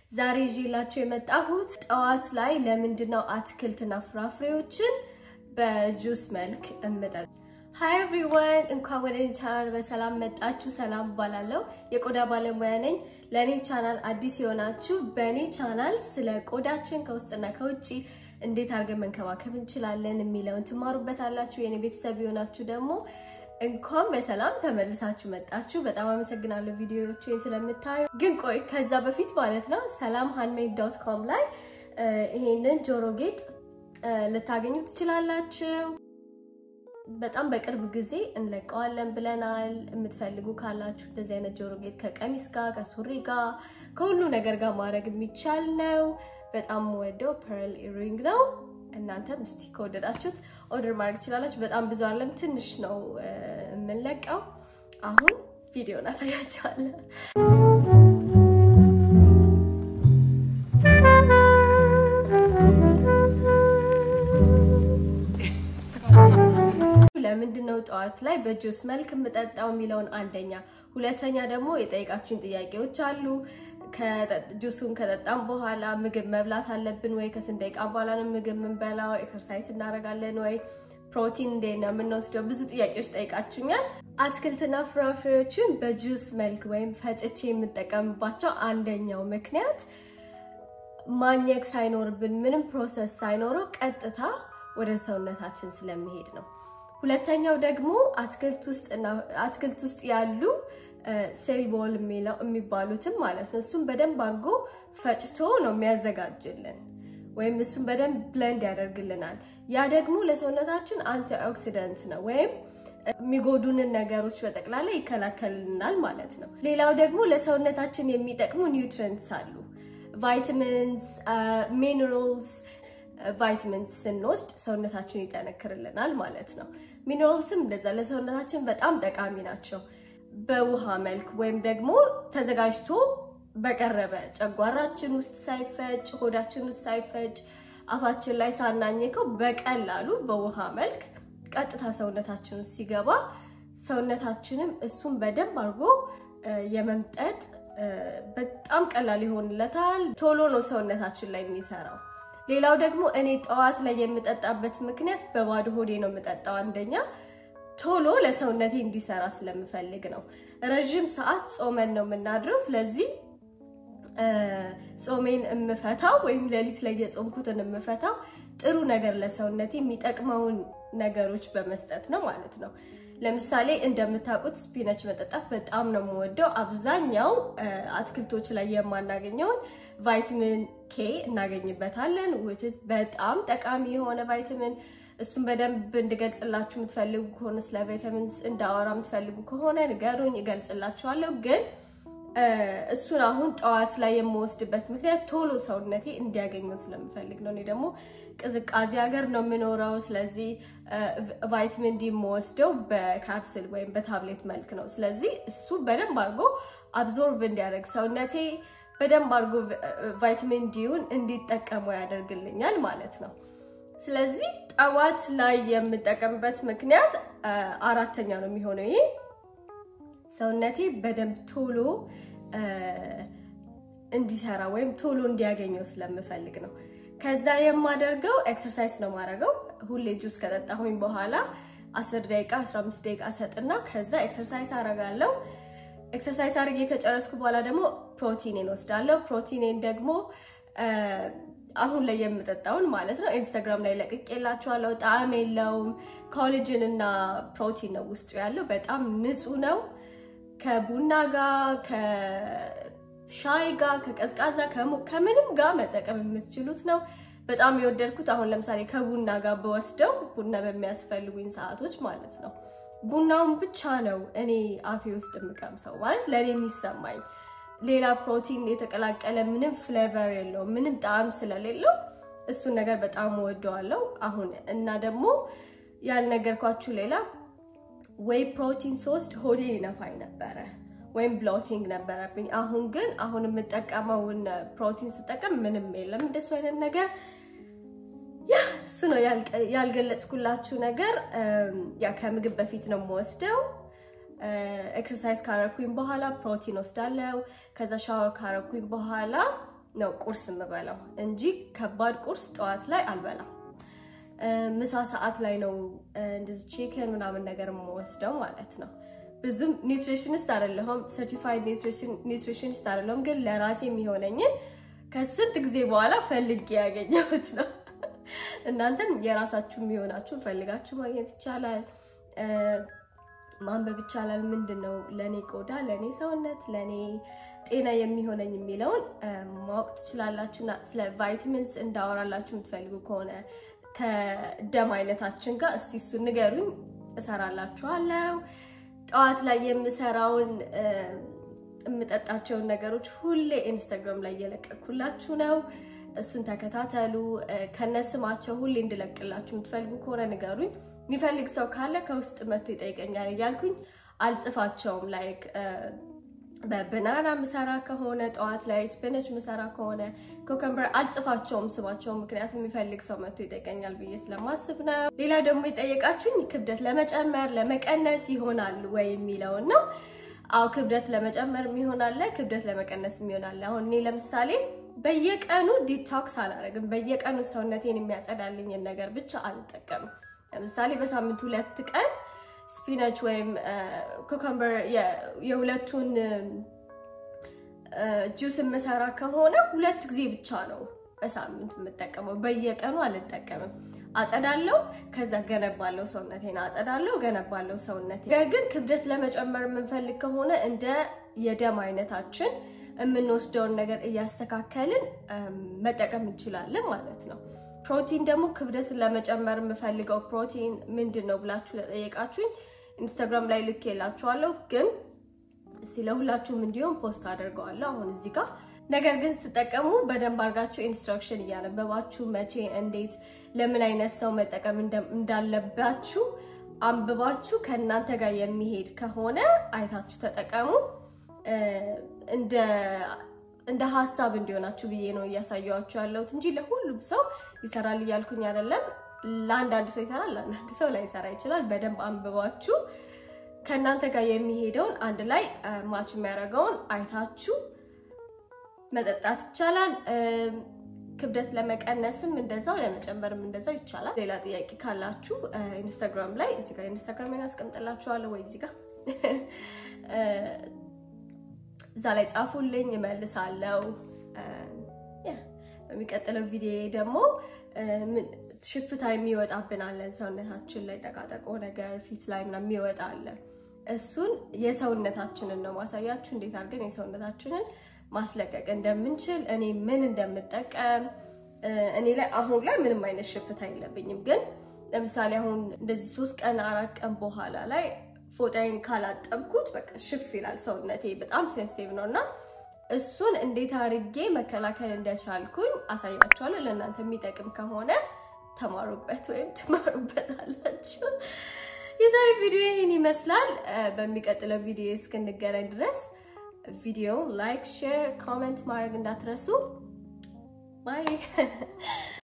ዛሬ ይዤላችሁ የመጣሁት ጠዋት ላይ ለምንድን ነው አትክልትና ፍራፍሬዎችን በጁስ መልክ እምጠጥ ሃይ ኤቭሪዋን እንኳን ወደ እኔ ቻናል በሰላም መጣችሁ። ሰላም እባላለሁ። የቆዳ ባለሙያ ነኝ። ለእኔ ቻናል አዲስ የሆናችሁ በእኔ ቻናል ስለ ቆዳችን ከውስጥና ከውጭ እንዴት አድርገን መንከባከብ እንችላለን የሚለውን ትማሩበታላችሁ። የእኔ ቤተሰብ የሆናችሁ ደግሞ እንኳን በሰላም ተመልሳችሁ መጣችሁ። በጣም አመሰግናለሁ ቪዲዮዎችን ስለምታዩ። ግን ቆይ ከዛ በፊት ማለት ነው ሰላም ሃንድሜድ ዶት ኮም ላይ ይሄንን ጆሮ ጌጥ ልታገኙ ትችላላችሁ። በጣም በቅርብ ጊዜ እንለቀዋለን ብለናል። የምትፈልጉ ካላችሁ እንደዚህ አይነት ጆሮ ጌጥ ከቀሚስ ጋር ከሱሪ ጋር ከሁሉ ነገር ጋር ማድረግ የሚቻል ነው። በጣም ወደው ፐርል ኢሪንግ ነው። እናንተም እስቲ ከወደዳችሁት ኦርደር ማድረግ ትችላላችሁ። በጣም ብዙ አለም ትንሽ ነው የምንለቀው። አሁን ቪዲዮን አሳያችኋለሁ። ለምንድን ነው ጠዋት ላይ በጁስ መልክ የምጠጣው የሚለውን አንደኛ፣ ሁለተኛ ደግሞ የጠየቃችሁኝ ጥያቄዎች አሉ። ጁሱን ከጠጣም በኋላ ምግብ መብላት አለብን ወይ? ከስንት ደቂቃ በኋላ ነው ምግብ የምንበላው? ኤክሰርሳይዝ እናደርጋለን ወይ? ፕሮቲን እንዴት ነው የምንወስደው? ብዙ ጥያቄዎች ጠይቃችሁኛል። አትክልትና ፍራፍሬዎችን በጁስ መልክ ወይም ፈጭቼ የምጠቀምባቸው አንደኛው ምክንያት ማኘክ ሳይኖርብን ምንም ፕሮሰስ ሳይኖረው ቀጥታ ወደ ሰውነታችን ስለሚሄድ ነው። ሁለተኛው ደግሞ አትክልት ውስጥ ያሉ ሴል ቦል የሚባሉትም ማለት ነው። እሱም በደንብ አድርጎ ፈጭቶ ነው የሚያዘጋጅልን ወይም እሱም በደንብ ብለንድ ያደርግልናል። ያ ደግሞ ለሰውነታችን አንቲ ኦክሲደንት ነው ወይም የሚጎዱንን ነገሮች በጠቅላላ ይከላከልልናል ማለት ነው። ሌላው ደግሞ ለሰውነታችን የሚጠቅሙ ኒውትሪንትስ አሉ። ቫይታሚንስ፣ ሚነራልስ ቫይታሚንስ ስንወስድ ሰውነታችን ይጠነክርልናል ማለት ነው። ሚነራልስም እንደዛ ለሰውነታችን በጣም ጠቃሚ ናቸው። በውሃ መልክ ወይም ደግሞ ተዘጋጅቶ በቀረበ ጨጓራችን ውስጥ ሳይፈጭ ሆዳችን ውስጥ ሳይፈጭ አፋችን ላይ ሳናኘከው በቀላሉ በውሃ መልክ ቀጥታ ሰውነታችን ውስጥ ሲገባ ሰውነታችንም እሱን በደንብ አድርጎ የመምጠጥ በጣም ቀላል ይሆንለታል። ቶሎ ነው ሰውነታችን ላይ የሚሰራው። ሌላው ደግሞ እኔ ጠዋት ላይ የምጠጣበት ምክንያት በባዶ ሆዴ ነው የምጠጣው። አንደኛ ቶሎ ለሰውነቴ እንዲሰራ ስለምፈልግ ነው። ረዥም ሰዓት ጾመን ነው የምናድረው። ስለዚህ ጾሜን የምፈታው ወይም ሌሊት ላይ የጾምኩትን የምፈታው ጥሩ ነገር ለሰውነቴ የሚጠቅመውን ነገሮች በመስጠት ነው ማለት ነው። ለምሳሌ እንደምታውቁት ስፒነች መጠጣት በጣም ነው የምወደው። አብዛኛው አትክልቶች ላይ የማናገኘውን ቫይታሚን ኬ እናገኝበታለን። which is በጣም ጠቃሚ የሆነ ቫይታሚን እሱን በደንብ እንድገልጽላችሁ የምትፈልጉ ከሆነ ስለ ቫይታሚንስ እንዳወራ የምትፈልጉ ከሆነ ንገሩኝ፣ እገልጽላችኋለሁ። ግን እሱን አሁን ጠዋት ላይ የምወስድበት ምክንያት ቶሎ ሰውነቴ እንዲያገኘው ስለምፈልግ ነው። እኔ ደግሞ ቅዝቃዜ ሀገር ነው የምኖረው። ስለዚህ ቫይታሚን ዲ የምወስደው በካፕስል ወይም በታብሌት መልክ ነው። ስለዚህ እሱ በደንብ አድርጎ አብዞርብ እንዲያደርግ ሰውነቴ በደንብ አድርጎ ቫይታሚን ዲውን እንዲጠቀሙ ያደርግልኛል ማለት ነው። ስለዚህ ጠዋት ላይ የምጠቀምበት ምክንያት አራተኛ ነው የሚሆነው። ይሄ ሰውነቴ በደንብ ቶሎ እንዲሰራ ወይም ቶሎ እንዲያገኘው ስለምፈልግ ነው። ከዛ የማደርገው ኤክሰርሳይዝ ነው ማድረገው። ሁሌ ጁስ ከጠጣሁኝ በኋላ 10 ደቂቃ 15 ደቂቃ ሰጥና ከዛ ኤክሰርሳይዝ አረጋለሁ። ኤክሰርሳይዝ አድርጌ ከጨረስኩ በኋላ ደግሞ ፕሮቲኔን ወስዳለሁ። ፕሮቲኔን ደግሞ አሁን ላይ የምጠጣውን ማለት ነው ኢንስታግራም ላይ ለቅቄላችኋለሁ። ጣዕም የለውም። ኮሌጅን እና ፕሮቲን ነው ውስጡ ያለው። በጣም ንጹህ ነው። ከቡና ጋር ከሻይ ጋር ከቀዝቃዛ ከምንም ጋር መጠቀም የምትችሉት ነው። በጣም የወደድኩት አሁን ለምሳሌ ከቡና ጋር በወስደው ቡና በሚያስፈልጉኝ ሰዓቶች ማለት ነው። ቡናውን ብቻ ነው እኔ አፌ ውስጥ የምቀምሰው ማለት ለእኔ የሚሰማኝ ሌላ ፕሮቲን የተቀላቀለ ምንም ፍሌቨር የለውም፣ ምንም ጣዕም ስለሌለው እሱን ነገር በጣም ወደዋለሁ። አሁን እና ደግሞ ያልነገርኳችሁ ሌላ ወይ ፕሮቲን ስወስድ ሆዴ ይነፋኝ ነበረ ወይም ብሎቲንግ ነበረብኝ። አሁን ግን አሁን የምጠቀመውን ፕሮቲን ስጠቀም ምንም የለም እንደሱ አይነት ነገር። ያ እሱ ነው ያልገለጽኩላችሁ ነገር። ያ ከምግብ በፊት ነው የምወስደው። ኤክሰርሳይዝ ካረኩኝ በኋላ ፕሮቲን ወስዳለው። ከዛ ሻወር ካረኩኝ በኋላ ነው ቁርስ የምበላው እንጂ ከባድ ቁርስ ጠዋት ላይ አልበላም። ምሳ ሰዓት ላይ ነው እንደዚህ ቺክን ምናምን ነገር የምወስደው ማለት ነው። ብዙም ኒውትሪሽኒስት አይደለሁም፣ ሰርቲፋይድ ኒውትሪሽኒስት አይደለሁም። ግን ለራሴ የሚሆነኝን ከስንት ጊዜ በኋላ ፈልጌ ያገኘሁት ነው። እናንተም የራሳችሁ የሚሆናችሁ ፈልጋችሁ ማግኘት ይቻላል፣ ማንበብ ይቻላል። ምንድን ነው ለእኔ ቆዳ፣ ለእኔ ሰውነት፣ ለእኔ ጤና የሚሆነኝ የሚለውን ማወቅ ትችላላችሁ። እና ስለ ቫይታሚንስ እንዳወራላችሁ የምትፈልጉ ከሆነ ከደም አይነታችን ጋር እስቲ እሱን ንገሩኝ፣ እሰራላችኋለሁ። ጠዋት ላይ የምሰራውን የምጠጣቸውን ነገሮች ሁሌ ኢንስታግራም ላይ እየለቀኩላችሁ ነው። እሱን ተከታተሉ። ከነስማቸው ሁሌ እንድለቅላችሁ የምትፈልጉ ከሆነ ንገሩኝ። የሚፈልግ ሰው ካለ ከውስጥ መጥቶ ይጠይቀኛል እያልኩኝ አልጽፋቸውም። ላይክ በብናና ምሰራ ከሆነ ጠዋት ላይ ስፒነች ምሰራ ከሆነ ኮከምበር አልጽፋቸውም ስማቸውም፣ ምክንያቱም የሚፈልግ ሰው መጥቶ ይጠይቀኛል ብዬ ስለማስብ ነው። ሌላ ደግሞ የጠየቃችሁኝ ክብደት ለመጨመር ለመቀነስ ይሆናል ወይ የሚለውን ነው። አዎ ክብደት ለመጨመር ይሆናል፣ ክብደት ለመቀነስ ይሆናል። አሁን እኔ ለምሳሌ በየቀኑ ዲቶክስ አላደርግም። በየቀኑ ሰውነቴን የሚያጸዳልኝን ነገር ብቻ አልጠቀምም። ለምሳሌ በሳምንት ሁለት ቀን ስፒነች ወይም ኩከምበር የሁለቱን ጁስ የምሰራ ከሆነ ሁለት ጊዜ ብቻ ነው በሳምንት የምጠቀመው። በየቀኑ አልጠቀምም። አጸዳለው፣ ከዛ ገነባለው ሰውነቴን አጸዳለው፣ ገነባለው ሰውነቴ። ነገር ግን ክብደት ለመጨመር የምንፈልግ ከሆነ እንደ የደም አይነታችን የምንወስደውን ነገር እያስተካከልን መጠቀም እንችላለን ማለት ነው። ፕሮቲን ደግሞ ክብደትን ለመጨመር የምፈልገው ፕሮቲን ምንድን ነው ብላችሁ ለጠየቃችሁኝ ኢንስታግራም ላይ ልክ የላችኋለሁ፣ ግን ስለ ሁላችሁም እንዲሁም ፖስት አድርገዋለሁ አሁን እዚህ ጋር። ነገር ግን ስጠቀሙ በደንብ አድርጋችሁ ኢንስትራክሽን እያነበባችሁ መቼ፣ እንዴት፣ ለምን አይነት ሰው መጠቀም እንዳለባችሁ አንብባችሁ ከእናንተ ጋር የሚሄድ ከሆነ አይታችሁ ተጠቀሙ። እንደ ሀሳብ እንዲሆናችሁ ብዬ ነው እያሳየኋችሁ ያለሁት እንጂ ለሁሉም ሰው ይሰራል እያልኩኝ አይደለም። ለአንዳንድ ሰው ይሰራል፣ ለአንዳንድ ሰው ላይሰራ ይችላል። በደንብ አንብባችሁ ከእናንተ ጋር የሚሄደውን አንድ ላይ ማች የሚያደርገውን አይታችሁ መጠጣት ይቻላል። ክብደት ለመቀነስም እንደዛው ለመጨመርም እንደዛው ይቻላል። ሌላ ጥያቄ ካላችሁ ኢንስታግራም ላይ እዚህ ጋር ኢንስታግራም አስቀምጥላችኋለሁ ወይ እዚህ ጋር እዛ ላይ ጻፉልኝ፣ እመልሳለሁ። በሚቀጥለው ቪዲዮ ደግሞ ሽፍታ የሚወጣብን አለን ሰውነታችን ላይ ጠቃጠቆ ነገር ፊት ላይ ምናምን የሚወጣ አለ። እሱን የሰውነታችንን ነው ማሳያችሁ፣ እንዴት አድርገን የሰውነታችንን ማስለቀቅ እንደምንችል እኔ ምን እንደምጠቀም እኔ ላይ አሁን ላይ ምንም አይነት ሽፍታ የለብኝም። ግን ለምሳሌ አሁን እንደዚህ ሶስት ቀን አራት ቀን በኋላ ላይ ፎጣዬን ካላጠብኩት በቃ ሽፍ ይላል ሰውነቴ፣ በጣም ሴንሲቲቭ ነው እና እሱን እንዴት አድርጌ መከላከል እንደቻልኩኝ አሳያችኋለሁ። ለእናንተ የሚጠቅም ከሆነ ተማሩበት ወይም ትማሩበት አላችሁ። የዛሬ ቪዲዮ ይህን ይመስላል። በሚቀጥለው ቪዲዮ እስክንገናኝ ድረስ ቪዲዮ ላይክ፣ ሼር፣ ኮሜንት ማድረግ እንዳትረሱ። ባይ